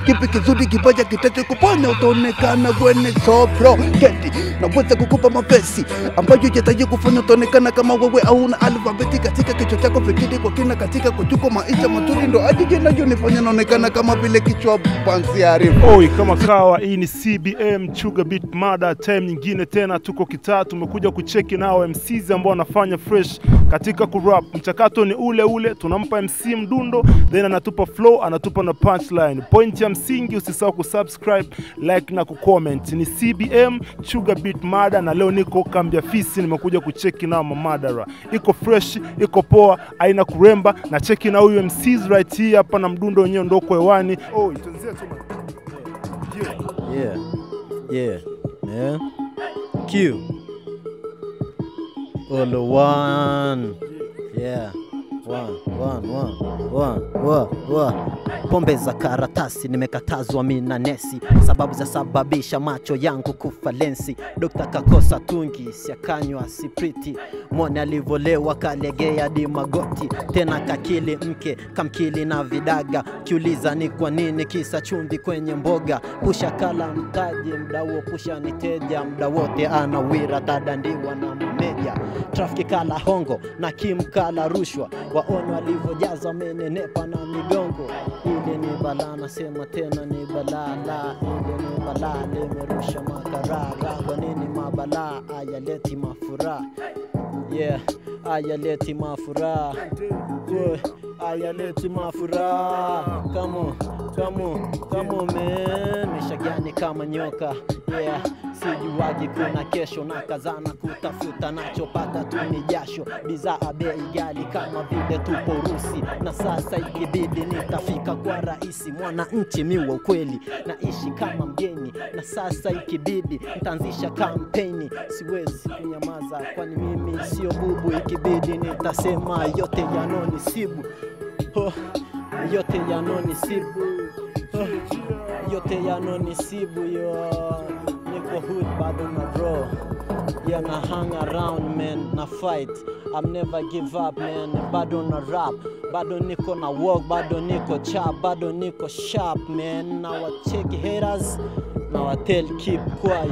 kipi kizuri kibaya kitacho kufanya utaonekana kwenye sopro keti naweza kukupa mapesi ambayo yataje kufanya utaonekana kama wewe hauna alfabeti katika kichwa chako fikiri kwa kina katika kuchuko maisha mazuri ndo ajije inayonifanya naonekana kama vile kichwa pansi arifu Oi, kama kawa, hii ni CBM Chuga Beat Mada. Time nyingine tena tuko kitaa, tumekuja kucheki nao MCs ambao wanafanya fresh katika kurap. Mchakato ni ule ule, tunampa MC mdundo, then anatupa flow, anatupa na punchline. Point ya msingi, usisahau kusubscribe, like na kucomment. Ni CBM Chuga Beat Mada, na leo niko kambi ya fisi, nimekuja kucheki nao mamadara. Iko fresh, iko poa, haina kuremba, na cheki na huyu MCs right here hapa, na mdundo wenyewe ndoko hewani. Oi, tuanzie tu ma- Yeah. Yeah, yeah, man. Q. Olo one. Yeah. One, one, one, one, one, one. Pombe za karatasi nimekatazwa mina nesi, sababu za sababisha macho yangu kufa lensi. Dokta kakosa tungi, siakanywa sipriti, mwone alivolewa kalegea di magoti, tena kakili mke kamkili na vidaga, kiuliza ni kwa nini kisa chumvi kwenye mboga, pusha kala mtaji mda huo pusha niteja mda wote anawira tadandiwa na mameja trafiki kala hongo na Kim kala rushwa, waone walivyojaza wamenenepa na migongo. Ile ni balaa, nasema tena ni balaa, la ile ni balaa, limerusha makarara. Kwa nini mabalaa ayaleti mafuraha? Yeah, ayaleti mafuraha yeah, ayaleti mafuraha. Come on, come on, come on man, misha gani kama nyoka yeah, sijuwagi kuna kesho na kazana kutafuta nachopata tu ni jasho, bidhaa bei ghali kama vile tupo Urusi, na sasa ikibidi nitafika kwa rahisi, mwananchi miwa ukweli, naishi kama mgeni, na sasa ikibidi nitaanzisha kampeni, siwezi kunyamaza, kwani mimi sio bubu, ikibidi nitasema yote yanonisibu oh, yote yanonisibu oh, yote yanonisibu yo niko hood bado na draw yeah na hang around man na fight I'm never give up man bado na rap bado niko na walk bado niko chap bado niko sharp man na wacheki haters na watel keep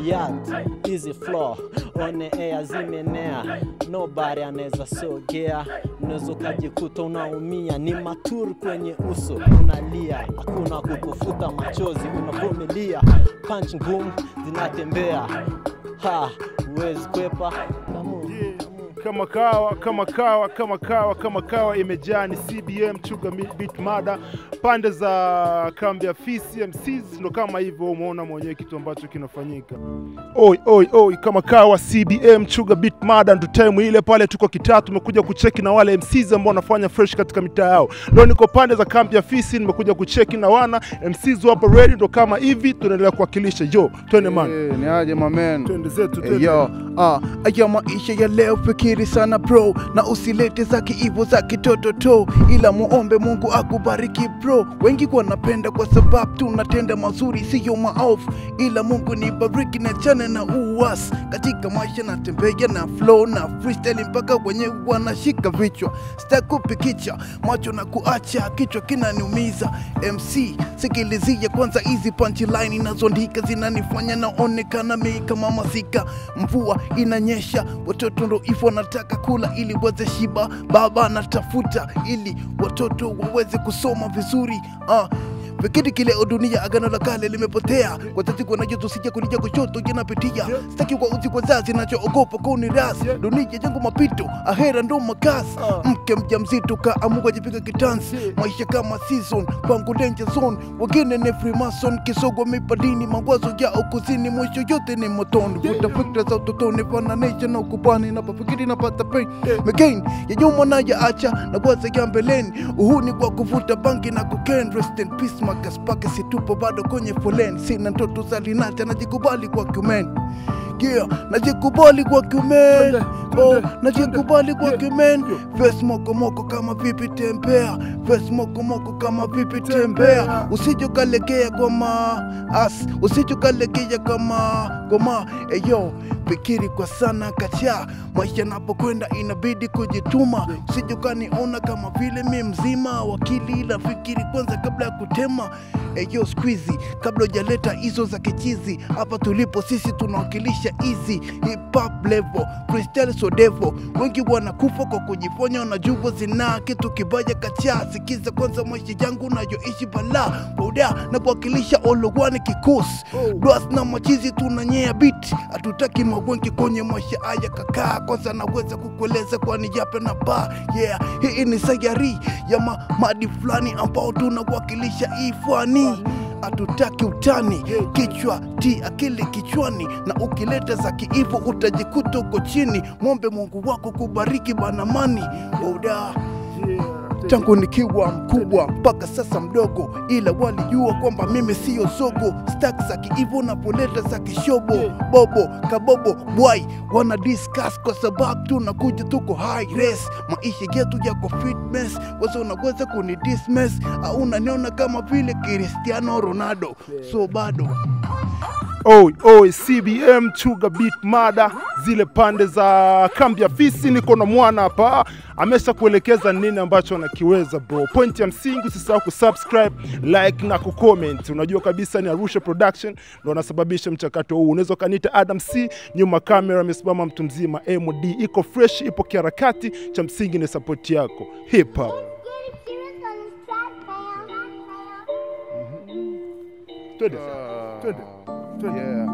quiet easy flow on air zimenea nobody anaweza sogea unaweza ukajikuta unaumia ni matur kwenye uso unalia hakuna kukufuta machozi unavumilia punch ngumu zinatembea ha huwezi kwepa Come on, come on. kama kawa kama kawa kama kawa kama kawa imejaa ni CBM Chuga Mi- Beat Mada pande za kambi ya fisi MCs ndo kama hivyo umeona mwenyewe kitu ambacho kinafanyika oi oi oi kama kawa CBM Chuga Beat Mada ndo time ile pale tuko kitaa tumekuja kucheki na wale MCs ambao wanafanya fresh katika mitaa yao leo niko pande za kambi ya fisi nimekuja kucheki na wana MCs wapo ready ndo kama hivi tunaendelea kuwakilisha yo twende man Eh, ni aje mamen twende zetu Eh, twende. yo ah, aya maisha ya leo fikiri sana bro na usilete za kiivo za kitoto to ila muombe mungu akubariki bro wengi wanapenda kwa sababu tunatenda mazuri siyo maofu ila mungu ni bariki na chane na uwas katika maisha natembea na flow na freestyle mpaka wenye wanashika vichwa sitakupikicha macho na kuacha kichwa kinaniumiza mc sikilizia kwanza hizi punchline inazondika zinanifanya naonekana mei kama masika mvua inanyesha watoto ndo hivyo wanataka kula ili waweze shiba baba anatafuta ili watoto waweze kusoma vizuri ah. Vikiti kileo dunia agano la kale limepotea wazazi wanajozusija kulia kushoto janapitia sitaki kwa uzi kwa zazi nachoogopa kuni ras dunia jangu mapito ahera ndo makasi mke mja mzito kaamua jipiga kitansi maisha kama season kwangu danger zone wengine ni freemason kisogwa mipadini mawazo yao kuzini mwisho yote ni motoni vuta fikra za utotoni fananisha na ukubani napofikiri napata pain Again, ya nyuma na ya acha na waza ya mbeleni uhuni kwa kuvuta bangi na cocaine rest in peace magas pake situpo bado kwenye foleni sina ndoto za linata najikubali kwa kiumeni yeah, najikubali kwa kiumen oh, najikubali kwa kiumen ves mokomoko kama vipi tembea ves mokomoko kama vipi tembea usijokalegea kwa ma as usijokalegea kama goma eyo fikiri kwa sana kacha maisha napokwenda inabidi kujituma sijukaniona kama vile mi mzima wakili ila fikiri kwanza kabla ya kutema eyo squeezy kabla hujaleta hizo za kichizi hapa tulipo sisi tunawakilisha easy hip hop level freestyle so devil wengi wanakufa kwa kujiponya wanajua zinaa kitu kibaya kacha sikiza kwanza maisha yangu nayoishi bala boda na kuwakilisha olowani kikosi dwas na machizi tunanyea bit hatutaki mawenge kwenye maisha haya kakaa kwanza naweza kukueleza kwani yape na ba yeah hii ni sayari ya ma, madi fulani ambao tunawakilisha ifani hatutaki utani kichwa ti akili kichwani na ukileta za kiivo utajikuta uko chini mwombe mungu wako kubariki banamani boda tangu nikiwa mkubwa mpaka sasa mdogo, ila walijua kwamba mimi siyo zogo. Stak za kiivo napoleta za kishobo, bobo kabobo bwai wana discuss kwa sababu tunakuja tuko high res, maisha yetu yako fitness. Wasa unaweza kuni dismiss au unaniona kama vile Cristiano Ronaldo, so bado Oi, oi, CBM Chuga Beat Mada, zile pande za kambi ya fisi. Niko na mwana hapa, amesha kuelekeza nini ambacho anakiweza bro. Point ya msingi, usisahau kusubscribe, like na kucomment. Unajua kabisa ni Arusha Production ndo anasababisha mchakato huu. Unaweza ukaniita Adam C, nyuma kamera amesimama mtu mzima MD, iko fresh, ipo kiharakati. Cha msingi ni support yako hip hop. Twende, twende, twende, yeah.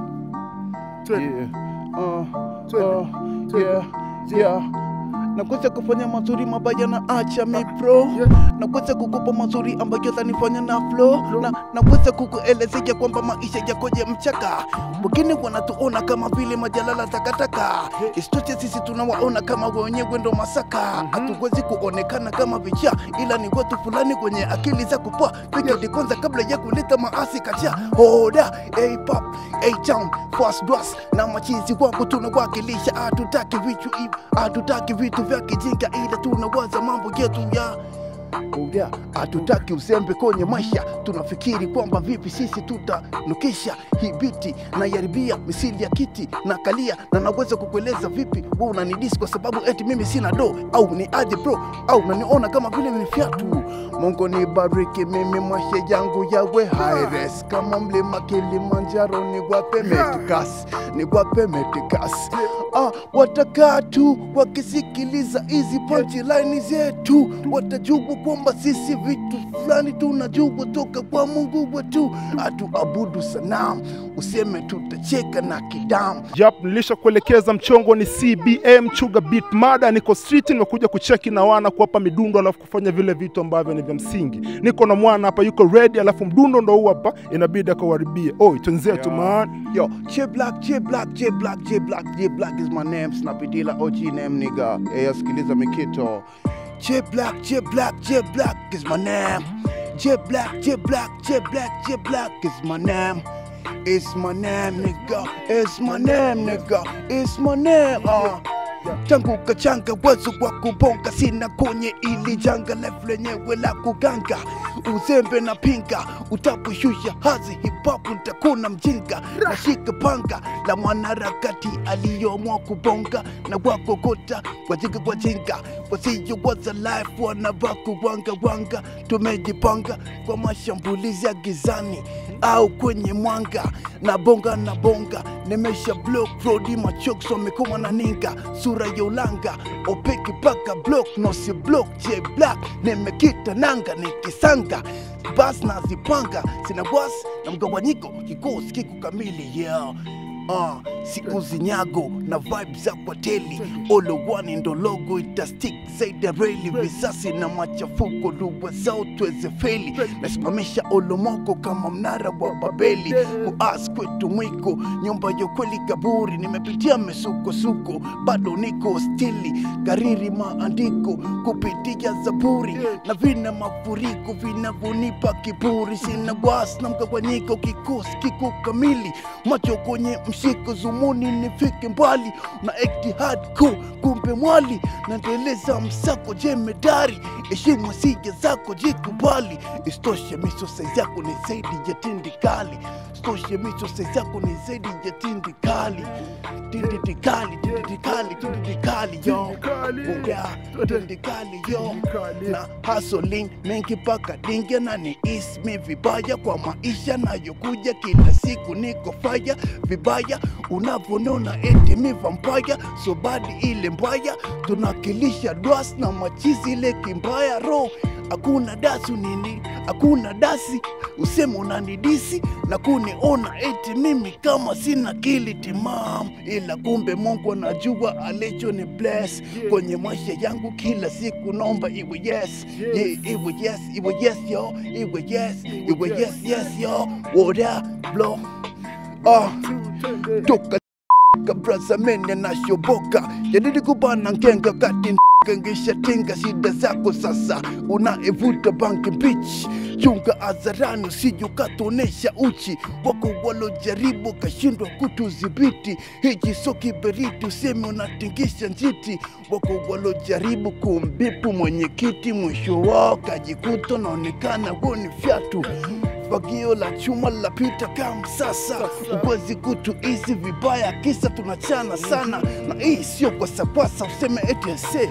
twende. Yeah. Uh, Twende. uh, yeah, yeah. nakuweza kufanya mazuri mabaya na acha mi pro Yeah. nakuweza kukupa mazuri ambayo tanifanya na flow na nakuweza kukuelezea kwamba maisha yakoje mchaka wengine wanatuona kama vile majalala takataka isitoshe sisi tunawaona kama wenyewe ndo masaka hatuwezi kuonekana kama vichaa ila ni watu fulani kwenye akili za kupoa pikedi kwanza kabla ya kuleta maasi kacha hoda apap town fast dwas na machizi wangu tunawakilisha hatutaki vitu hivi hatutaki vitu vya kijinga ila tunawaza mambo yetu ya Oya, hatutaki uzembe kwenye maisha, tunafikiri kwamba vipi sisi tutanukisha hii biti na yaribia misili ya kiti na kalia, na naweza kukueleza vipi wewe unanidisi kwa sababu eti mimi sina do, au ni aje bro, au unaniona kama vile ni fiatu. Mungu nibariki mimi, maisha yangu yawe high res kama mlima Kilimanjaro, niwape medikas, niwape medikas. Ah, watakaa tu wakisikiliza hizi punchline zetu, watajua kwamba sisi vitu fulani tunajua toka kwa Mungu wetu, hatuabudu sanamu, useme tutacheka na kidamu. Yap, nilisha kuelekeza mchongo ni CBM Chuga Beat Mada. Niko street, nimekuja kucheki na wana kuwapa midundo, alafu kufanya vile vitu ambavyo ni vya msingi. Niko na mwana hapa yuko ready, alafu mdundo ndo huu hapa, inabidi akauharibie. Oi, twenzetu Yeah. man. Yo, J Black, J Black, J Black, J Black, J Black is my name. Snapidila OG name nigga. Hey, sikiliza mikito. J Black, J Black, J Black is my name. J Black, J Black, J Black, J Black is my name. It's my name, nigga. It's my name, nigga. It's my name. Uh. tangu kachanga wazo wa kubonga sina kwenye ili janga lefu lenyewe la kuganga uzembe na pinga utaposhusha hazi hipapu ntakuna mjinga nashika panga la mwanaharakati aliyomwa kubonga na wakokota wajinga kwa jinga wasiyo waza life wanavaku wanga wanga tumejipanga kwa mashambulizi ya gizani au kwenye mwanga na bonga na bonga nimesha block rodi machoks wamekoma na ninga sura ya ulanga opeki paka block nosi block j black nimekita nanga nikisanga bas nazipanga sina bwas na mgawanyiko kikosi kiko kamili yeah Uh, siuzi nyago na vibe za kwateli olowani ndo logo itastik zaidi ya reli visasi na machafuko dua zao tuweze feli nasimamisha olomoko kama mnara wa babeli kuas kwetu mwiko nyumba ya kweli kaburi nimepitia mesukosuko bado niko stili kariri maandiko kupitia zaburi na vina mafuriko vinavyonipa kiburi sina was na mgawanyiko kikosi kiko kamili macho kwenye mshike zumuni nifike mbali na ekti hardcore kumbe mwali naendeleza msako jemedari heshima sija zako jikubali istoshe miso saizi yako ni zaidi ya tindikali istoshe miso saizi yako ni zaidi ya tindikali tindikali tindikali tindikali yo Buga, tindikali yo na hustling mengi paka dinge na ni ismi vibaya kwa maisha nayokuja kila siku niko faya vibaya unavyonona eti mi vampaya so badi ile mbaya tunakilisha dwas na machizi ile kimbaya ro hakuna dasu nini hakuna dasi useme unanidisi na kuniona eti mimi kama sina kili timam ila kumbe mungu anajua alicho ni bless kwenye maisha yangu kila siku naomba iwe yes yeah, iwe yes iwe yes yo iwe yes iwe yes yes yo woda blow ah toka kabrasa mene nashoboka jadidi kubana ngenga kati kangisha tinga shida zako sasa unaevuta banki mbichi chunga hadharani usije ukatuonesha uchi wako walojaribu kashindwa kutudhibiti hiji so kiberiti useme unatingisha njiti wako walojaribu kumbipu mwenyekiti mwisho wao kajikuta naonekana woni fyatu fagio la chuma lapita kama sasa uwezi kutu hizi vibaya kisa tunachana sana na hii sio kwa sapasa useme etese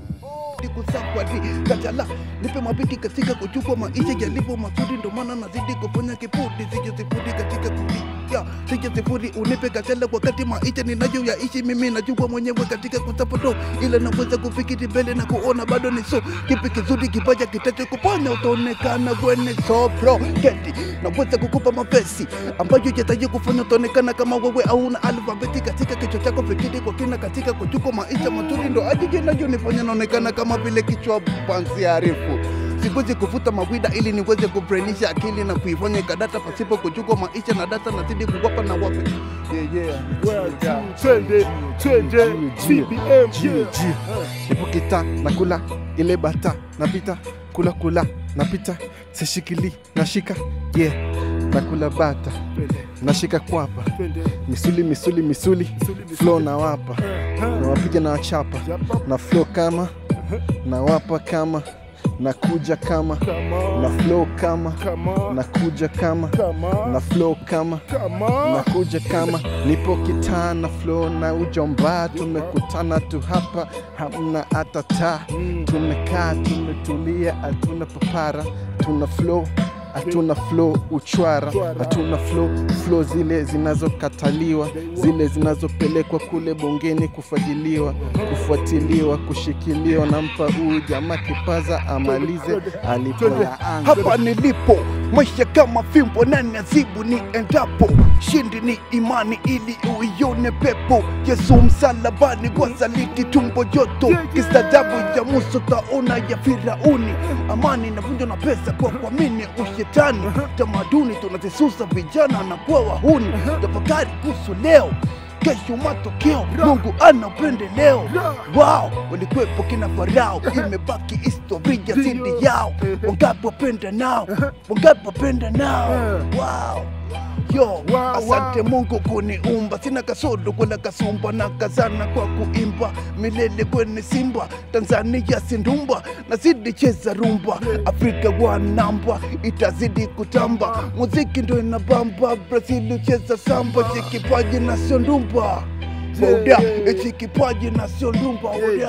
kusakwadi kachala nipe mapiki katika kuchukua maisha yalivyo mazuri ndo maana nazidi kufanya kipudi sije sifuri katika kulia sije sifuri unipe kachala wakati maisha ninayo yaishi mimi najua mwenyewe katika kusapoto ila naweza kufikiri mbele na kuona bado ni so kipi kizuri kibaya kitacho kupanya utaonekana kwenye sopro keti naweza kukupa mapesi ambayo yataje kufanya utaonekana kama wewe auna alfabeti katika kichwa chako fikiri kwa kina katika kuchukua maisha mazuri ndo ajiji nifanya naonekana kama vile kichwa panzi arifu siwezi kuvuta mawida ili niweze kubrainisha akili na kuifanya ikadata pasipo kuchukua maisha na data nazidi kuwapa na wape yeah, yeah. twende twende CBM yeah. nipo kita nakula ile bata napita kula kula napita sishikili nashika yeah nakula bata nashika kwapa Twende. misuli misuli misuli flow na wapa na wapiga na wachapa na flow kama na wapa kama na kuja kama na flow kama Kama, na kuja kama kama, na flow kama kama. nakuja kama nipo kitaa na flow na ujomba tumekutana tu hapa hamna hata taa tumekaa tumetulia hatuna papara tuna flow hatuna flow uchwara hatuna flow flow zile zinazokataliwa zile zinazopelekwa kule bungeni kufagiliwa kufuatiliwa kushikiliwa nampa huyu jamaa kipaza amalize alipoyaanza hapa nilipo maisha kama fimbo na nazibu ni endapo shindi ni imani ili uione pepo yesu msalabani kwa saliti tumbo joto kistajabu ya muso taona ya firauni amani inavunjwa na pesa kwa kuamini ushetani tamaduni tunazisusa vijana na kuwa wahuni tafakari kuhusu leo kesho matokeo mungu ana upendeleo wao walikwepo kina farao imebaki historia zidi yao wangapi wapenda nao wangapi wapenda nao wow. yo Wow, asante wow. mungu kuniumba sina kasodo kwela kasumba na kazana kwa kuimba milele kwenye simba tanzania sindumba nazidi cheza rumba afrika wanamba itazidi kutamba muziki ndo inabamba brazil ucheza samba chikipaji na sio ndumba Boda, ichi kipaji na sio ndumba boda.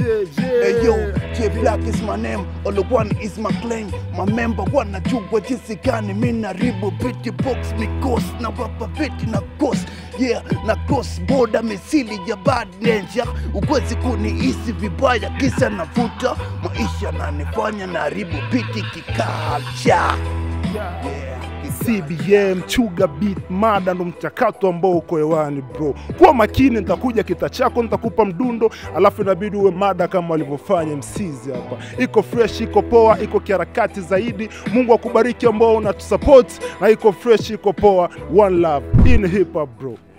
Hey yo, J Black is my name, all the one is my claim. My member wanajua jinsi gani mi naribu biti box mikos na wapa viti na kos yeah, na cross border misili ya bad danger. Uwezi kunihisi vibaya kisa navuta maisha nanifanya naribu biti kikalcha yeah. CBM Chuga Beat Mada ndo mchakato ambao uko hewani bro. Kuwa makini, nitakuja kita chako, nitakupa mdundo, alafu inabidi uwe mada kama walivyofanya msizi hapa. Iko fresh, iko poa, iko kiharakati zaidi. Mungu akubariki ambao unatusupport na iko fresh, iko poa. One love in hip hop bro.